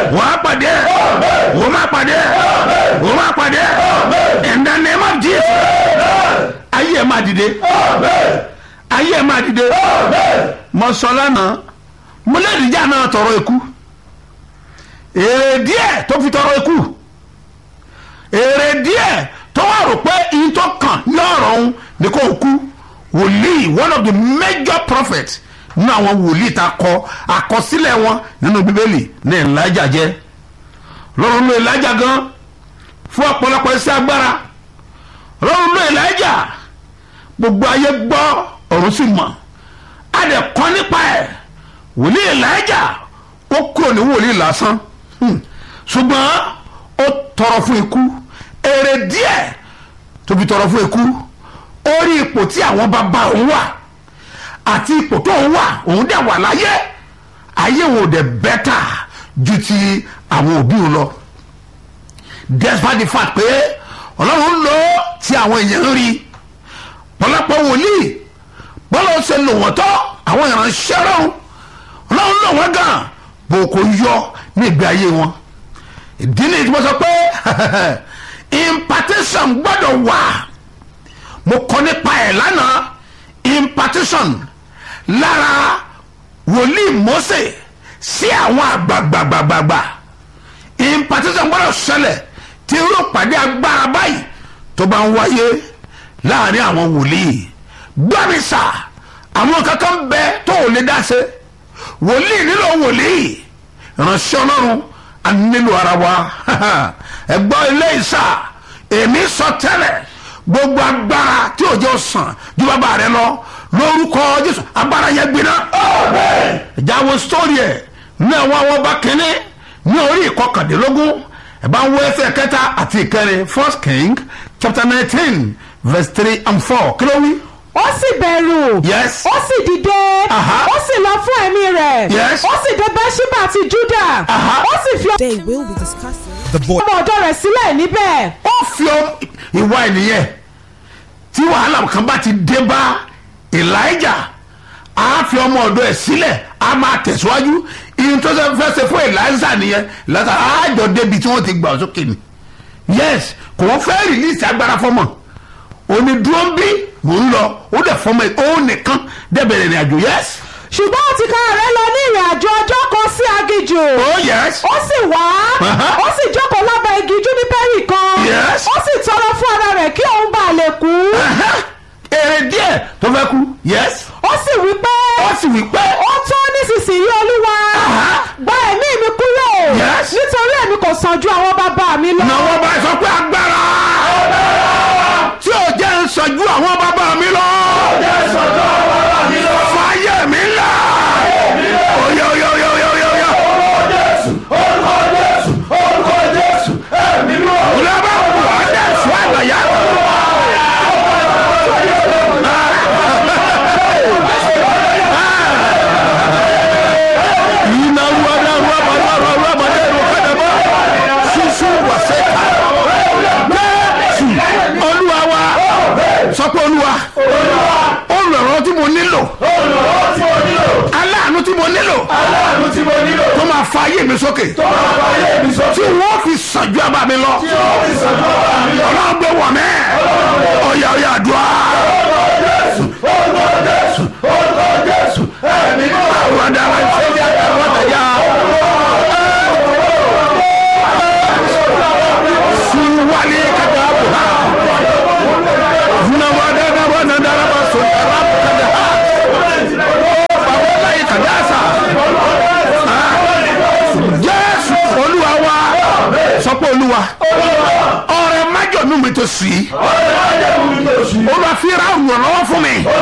wàá pàdé ẹ̀ wọ́n máa pàdé ẹ̀ wọ́n máa pàdé ẹ̀ in the name of Jesus ayé ẹ̀ máa dìde ayé ẹ̀ máa dìde mo sọ lánàá mo lè dìjà náà tọrọ ikú èrè díẹ̀ tó fi tọrọ ikú èrè díẹ̀ tó wà rò pé iye tó kàn ní ọ̀rọ̀ òun ni kò kú wòlíì one of the major prophets nínú àwọn wòlíì tá a kọ àkọsílẹ̀ wọn nínú bíbélì ní Èlíjà jẹ́ lọ́run ló Èlíjà gan fún ọ̀pọ̀lọpọ̀ iṣẹ́ agbára lọ́run ló Èlíjà gbogbo ayé gbọ́ ọ̀run sì mọ̀ a lè kọ́ nípa ẹ̀ wòlíì Èlíjà ó kúrò ní wòlíì lásán Hmm. ṣùgbọ́n ó tọrọ fún ikú èrè díẹ̀ tó fi tọrọ fún ikú ó rí ipò tí àwọn bàbá òun wà àti ipò tó òun wà òun dẹ̀ wà láyé ayé òun ò dẹ̀ bẹ́tà ju ti àwọn òbí òun lọ despite the fact pé ọlọ́run lò ó tí àwọn èèyàn ń rí pọ̀lọpọ̀ wòlíì bọ́lá ó ṣe lò wọ́n tọ́ àwọn ìránṣẹ́ ọlọ́run ọlọ́run lò wọ́n gan bó kò yọ ní ìgbé ayé wọn ìdí ni tí mo sọ pé impartation gbọ́dọ̀ wà mo kọ́ nípa ẹ̀ lánàá impartation lára wòlíì Mósè sí àwọn àgbàgbàgbàgbà impartation gbọ́dọ̀ ṣẹlẹ̀ tí irú pàdé agbára báyìí tó bá ń wáyé láàrin àwọn wòlíì gbọ́mísà àwọn kankan bẹ tó ò lè dá ṣe wòlíì nílò wòlíì ìránṣẹ́ ọlọ́run a nílò ara wa ẹgbọ́n ilé ìsà èmi sọ tẹ́lẹ̀ gbogbo agbára tí òjò sàn ju bàbá rẹ lọ lórúkọ jésù agbára yẹn gbiná. ìjáwó sítórì ẹ̀ ní àwọn àwọn ọba kínní ní orí ìkọkàndínlógún ẹ̀ bá ń wọ ẹsẹ̀ kẹta àti ìkẹrin first king chapter nineteen verse three and four kí ló wí. ó sì bẹ̀rù Yes. ó sì dìde Aha. ó sì lọ fún ẹ̀mí rẹ̀ Yes. ó sì dé bẹ́ṣíbà àti júdà Aha. ó sì fi They will be discussing. The boy. ọmọ ọ̀dọ̀ rẹ̀ sílẹ̀ níbẹ̀ ó fi ọ- ìwà ènìyàn tí wàhálà kan bá ti dé bá elijah á fi ọmọ ọ̀dọ̀ ẹ̀ sílẹ̀ á máa tẹ̀síwájú ìyẹn tó ṣe fẹ́ ṣe fún elijah nìyẹn elijah á jọ débi tí wọ́n ti gbà ọ́ sókè ni yes kò wọ́n fẹ́ rìlíìsì agbára fọmọ òní dúró ń bí mò ń lọ ó dẹ̀ fọmọ ẹ̀ òun nìkan dẹ̀bẹ̀rẹ̀ ìrìn àjò yes ṣùgbọ́n ó ti kára rẹ̀ lọ ní ìrìn àjò ọjọ́ kan sí aginjù oh yes ó sì wá Aha. ó sì jókòó lábẹ́ igi júnípẹ́rì kan Yes. ó sì tọrọ fún ara rẹ̀ kí òun bá lè kú Aha. èrè díẹ̀ tó fẹ́ kú yes ó sì wí pé ó sì wí pé ó tó nísinsìnyí olúwa Aha. gba ẹ̀mí mi kúrò Yes. nítorí èmi kò sàn ju àwọn bàbá mi lọ. náwó bá sọ pé agbára tí ò jẹ́ ń sọ̀jú àwọn bàbá mi lọ. fàyè mi ńlá. oyè oyè oyè oyè oyè oyè. Olùbá kù Adéṣù àgbàyà. Iná ruwada ruwaba ruwaba ruwaba dé rukadaba. Sísú wàsẹ́ka. Jésù Olúwa wa. Sọ pé Olúwa. Olùrànlọ́wọ́ tí mo nílò. Aláàánú tí mo nílò. Tó máa fa ayé mi sókè. Tí wọ́n fi sànjú àbá mi lọ. Ọlọ́run gbé wọ̀ mẹ́. Ọ̀yà ọ̀yà àdúrà. Àwọn adára ìṣẹ́jà àwọn àtẹ̀yà. Suwali kadabu ha. Nawada nawada daraba sundarab kadaha. Bawala ikadasa. Jésù Olúwa wa sọ pé Olúwa ọrẹ májọ̀ nù mi tó sí. Olúwa fi ra òyìnbó lọ́wọ́ fún mi.